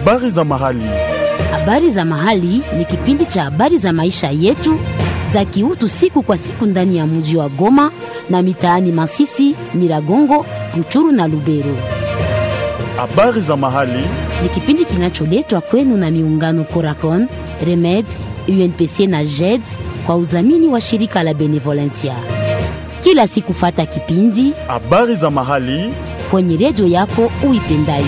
Habari za mahali. Habari za mahali ni kipindi cha habari za maisha yetu za kiutu siku kwa siku ndani ya mji wa Goma na mitaani Masisi, Nyiragongo, Ruchuru na Lubero. Habari za mahali. Ni kipindi kinacholetwa kwenu na miungano Coracon, Remed, UNPC na JED kwa udhamini wa shirika la Benevolencia. Kila siku fata kipindi Habari za mahali. kwenye redio yako uipendayo.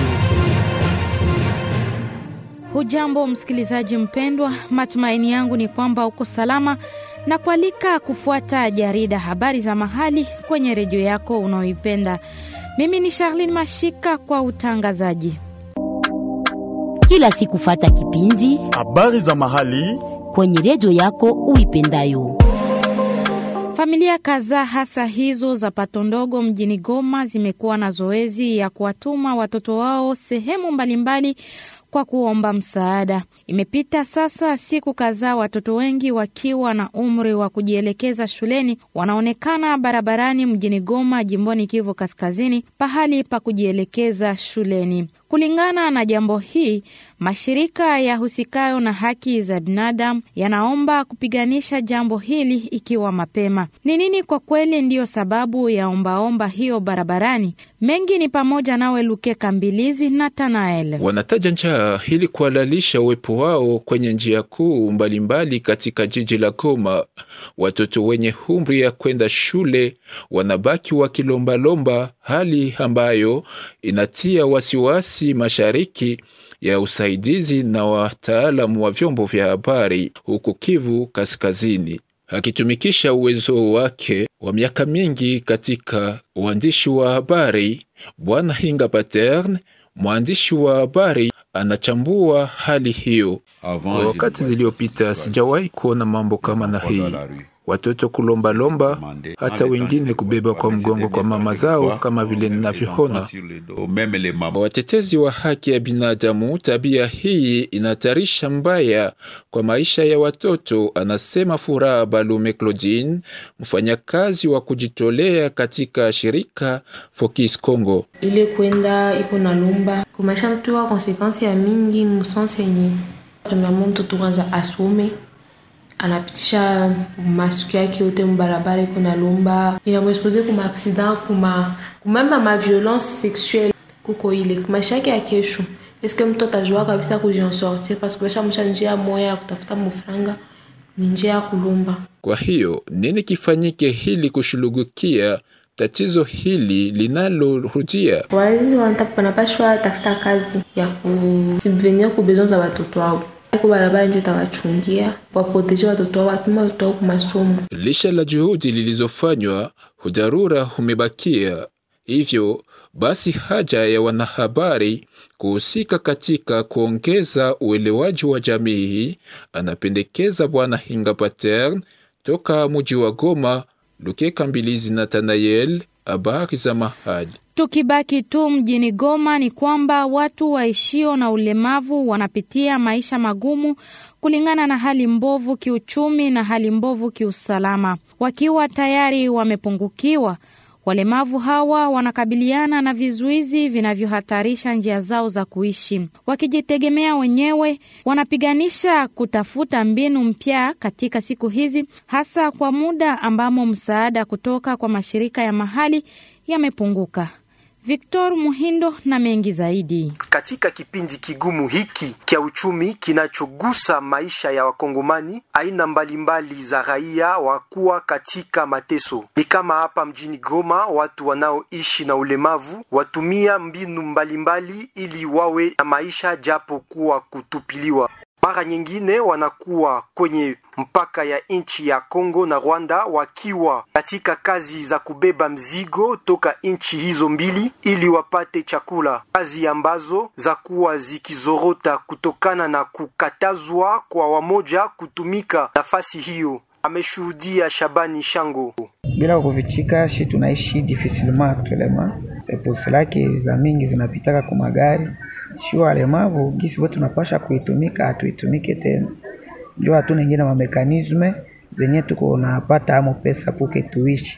Hujambo msikilizaji mpendwa, matumaini yangu ni kwamba uko salama na kualika kufuata jarida habari za mahali kwenye redio yako unaoipenda. Mimi ni Charlene Mashika kwa utangazaji. Kila siku fata kipindi Habari za mahali. kwenye redio yako uipendayo. Familia kadhaa hasa hizo za pato ndogo mjini Goma zimekuwa na zoezi ya kuwatuma watoto wao sehemu mbalimbali kwa kuomba msaada. Imepita sasa siku kadhaa, watoto wengi wakiwa na umri wa kujielekeza shuleni wanaonekana barabarani mjini Goma, jimboni Kivu Kaskazini, pahali pa kujielekeza shuleni. Kulingana na jambo hii, mashirika ya husikayo na haki za binadamu yanaomba kupiganisha jambo hili ikiwa mapema. Ni nini kwa kweli ndiyo sababu ya ombaomba hiyo barabarani? Mengi ni pamoja nawe Luke Kambilizi na Tanael. Wanataja njaa ili kuhalalisha uwepo wao kwenye njia kuu mbalimbali katika jiji la Goma. Watoto wenye umri ya kwenda shule wanabaki wakilombalomba, hali ambayo inatia wasiwasi mashariki ya usaidizi na wataalamu wa vyombo vya habari huku Kivu Kaskazini akitumikisha uwezo wake wa miaka mingi katika uandishi wa habari. Bwana Hinga Paterne, mwandishi wa habari, anachambua hali hiyo. Kwa wakati ziliyopita sijawahi kuona mambo kama na hii, watoto kulombalomba, hata wengine kubeba kwa mgongo kwa mama zao, kama vile ninavyoona. Watetezi wa haki ya binadamu, tabia hii inatarisha mbaya kwa maisha ya watoto, anasema Furaha Balume Claudine, mfanyakazi wa kujitolea katika shirika Focus Congo. ile kwenda iko na lumba kumaisha mtu wa konsekansi ya mingi musansi yenye premièrement mtoto kwanza asome anapitisha masiku yake yote mubarabara iko na lumba inamwexpose kuma accident kuma kumama ma violence sexuelle kuko ile kumaisha yake ya kesho eske mtu atajua kabisa kujiensortir parce que bashamsha njia moya ya kutafuta mufranga ni njia ya kulumba Kwa hiyo nini kifanyike ili kushughulikia tatizo hili linalorudia? wazazi wanata- wanapashwa tafuta kazi ya kusubvenir ku besoin za watoto wao iko barabara njo itawachungia waproteje watoto wao watuma watoto wao kumasomo Lisha la juhudi lilizofanywa, udharura umebakia. Hivyo basi, haja ya wanahabari kuhusika katika kuongeza uelewaji wa jamii, anapendekeza Bwana Hinga Patern toka muji wa Goma. Luke Kambilizi Nathanael, habari za mahali. Tukibaki tu mjini Goma ni kwamba watu waishio na ulemavu wanapitia maisha magumu kulingana na hali mbovu kiuchumi na hali mbovu kiusalama. Wakiwa tayari wamepungukiwa, walemavu hawa wanakabiliana na vizuizi vinavyohatarisha njia zao za kuishi. Wakijitegemea wenyewe, wanapiganisha kutafuta mbinu mpya katika siku hizi, hasa kwa muda ambamo msaada kutoka kwa mashirika ya mahali yamepunguka. Victor Muhindo na mengi zaidi. Katika kipindi kigumu hiki kya uchumi kinachogusa maisha ya Wakongomani, aina mbalimbali za raia wakuwa katika mateso. Ni kama hapa mjini Goma, watu wanaoishi na ulemavu watumia mbinu mbalimbali ili wawe na maisha japo kuwa kutupiliwa. Mara nyingine wanakuwa kwenye mpaka ya nchi ya Kongo na Rwanda wakiwa katika kazi za kubeba mzigo toka nchi hizo mbili ili wapate chakula, kazi ambazo za kuwa zikizorota kutokana na kukatazwa kwa wamoja kutumika nafasi hiyo. Ameshuhudia Shabani Shango. bila kufichika shi tunaishi difficilement actuellement c'est pour cela que za mingi zinapitaka kwa magari shi walemavu gisi wetu tunapasha kuitumika hatuitumike tena njo hatuna ingine mamekanisme zenye tuko napata amo pesa puke tuishi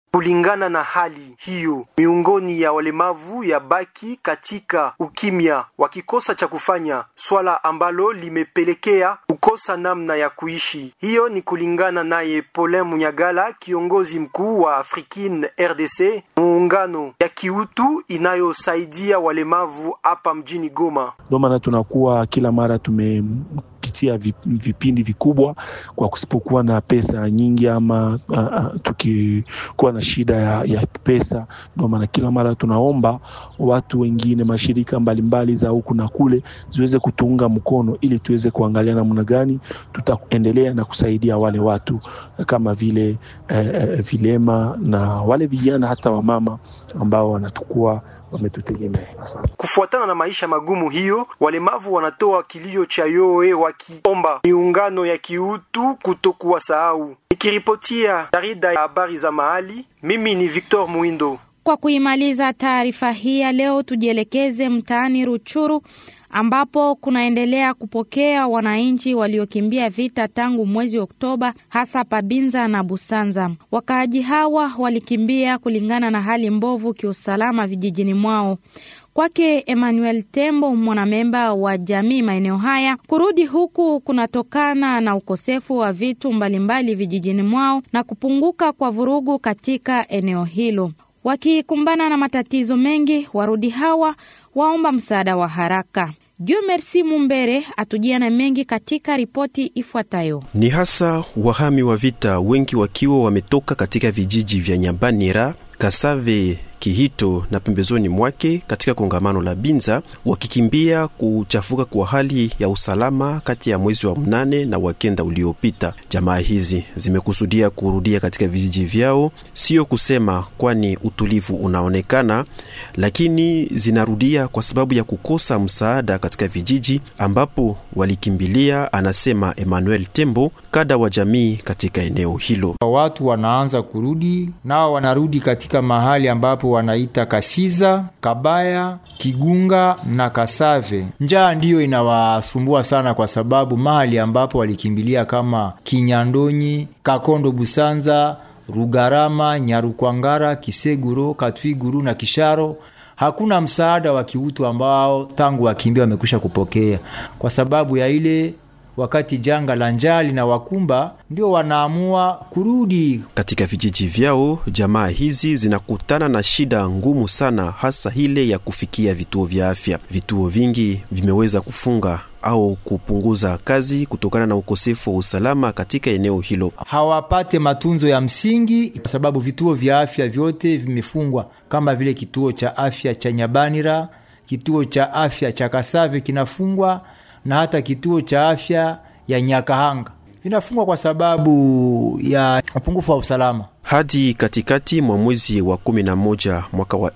Kulingana na hali hiyo, miongoni ya walemavu ya baki katika ukimya, wakikosa cha kufanya, swala ambalo limepelekea kukosa namna ya kuishi. Hiyo ni kulingana naye Paulin Munyagala, kiongozi mkuu wa Afrikin RDC, muungano ya kiutu inayosaidia walemavu hapa mjini Goma. Ndio maana tunakuwa kila mara tume pitia vipindi vikubwa kwa kusipokuwa na pesa nyingi ama uh, uh, tukikuwa na shida ya, ya pesa. Ndio maana kila mara tunaomba watu wengine, mashirika mbalimbali za huku na kule ziweze kutuunga mkono ili tuweze kuangalia namna gani tutaendelea na kusaidia wale watu kama vile eh, vilema na wale vijana hata wamama ambao wanatukuwa wametutegemea. Kufuatana na maisha magumu hiyo, walemavu wanatoa kilio cha yoe wakiomba miungano ya kiutu kutokuwa sahau. Nikiripotia jarida ya habari za mahali, mimi ni Victor Muindo. Kwa kuimaliza taarifa hii ya leo, tujielekeze mtaani Ruchuru ambapo kunaendelea kupokea wananchi waliokimbia vita tangu mwezi Oktoba, hasa Pabinza na Busanza. Wakaaji hawa walikimbia kulingana na hali mbovu kiusalama vijijini mwao. Kwake Emmanuel Tembo, mwanamemba wa jamii maeneo haya, kurudi huku kunatokana na ukosefu wa vitu mbalimbali vijijini mwao na kupunguka kwa vurugu katika eneo hilo. Wakikumbana na matatizo mengi, warudi hawa waomba msaada wa haraka. Dieu Merci Mumbere atujia na mengi katika ripoti ifuatayo. Ni hasa wahami wa vita, wengi wakiwa wametoka katika vijiji vya Nyambanira, Kasave, Kihito na pembezoni mwake katika kongamano la Binza, wakikimbia kuchafuka kwa hali ya usalama kati ya mwezi wa mnane na wakenda uliopita. Jamaa hizi zimekusudia kurudia katika vijiji vyao, sio kusema kwani utulivu unaonekana, lakini zinarudia kwa sababu ya kukosa msaada katika vijiji ambapo walikimbilia, anasema Emmanuel Tembo, kada wa jamii katika eneo hilo. Watu wanaanza kurudi, nao wanarudi katika mahali ambapo wanaita Kasiza, Kabaya, Kigunga na Kasave. Njaa ndiyo inawasumbua sana, kwa sababu mahali ambapo walikimbilia kama Kinyandonyi, Kakondo, Busanza, Rugarama, Nyarukwangara, Kiseguro, Katwiguru na Kisharo hakuna msaada wa kiutu ambao tangu wakimbia wamekwisha kupokea, kwa sababu ya ile wakati janga la njaa linawakumba ndio wanaamua kurudi katika vijiji vyao. Jamaa hizi zinakutana na shida ngumu sana, hasa ile ya kufikia vituo vya afya. Vituo vingi vimeweza kufunga au kupunguza kazi kutokana na ukosefu wa usalama katika eneo hilo. Hawapate matunzo ya msingi kwa sababu vituo vya afya vyote vimefungwa, kama vile kituo cha afya cha Nyabanira, kituo cha afya cha Kasave kinafungwa na hata kituo cha afya ya Nyakahanga vinafungwa kwa sababu ya upungufu wa usalama. Hadi katikati mwa mwezi wa 11 mwaka wa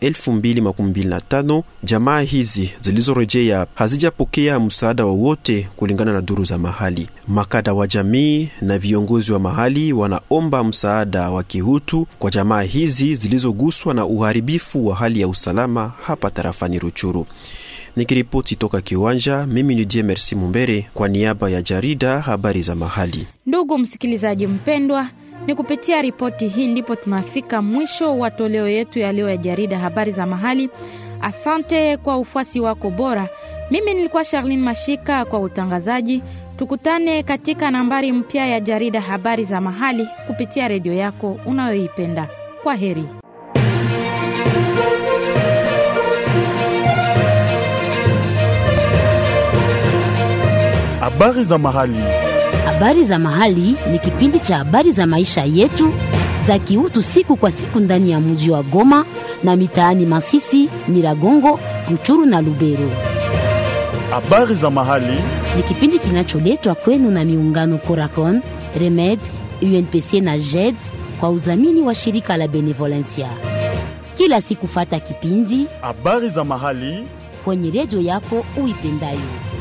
2025 jamaa hizi zilizorejea hazijapokea msaada wowote, kulingana na duru za mahali. Makada wa jamii na viongozi wa mahali wanaomba msaada wa kihutu kwa jamaa hizi zilizoguswa na uharibifu wa hali ya usalama hapa tarafani Ruchuru. Nikiripoti toka kiwanja, mimi ni Die Merci Mumbere kwa niaba ya jarida habari za mahali. Ndugu msikilizaji mpendwa, ni kupitia ripoti hii ndipo tunafika mwisho wa toleo yetu ya leo ya jarida habari za mahali. Asante kwa ufuasi wako bora. Mimi nilikuwa Charlene Mashika kwa utangazaji. Tukutane katika nambari mpya ya jarida habari za mahali kupitia redio yako unayoipenda. Kwa heri. Habari za mahali. Habari za mahali ni kipindi cha habari za maisha yetu za kiutu siku kwa siku ndani ya mji wa Goma na mitaani Masisi, Nyiragongo, Ruchuru na Lubero. Habari za mahali. Ni kipindi kinacholetwa kwenu na miungano Coracon, Remed, UNPC na JED kwa udhamini wa shirika la Benevolencia. Kila siku fata kipindi Habari za mahali. kwenye redio yako uipendayo.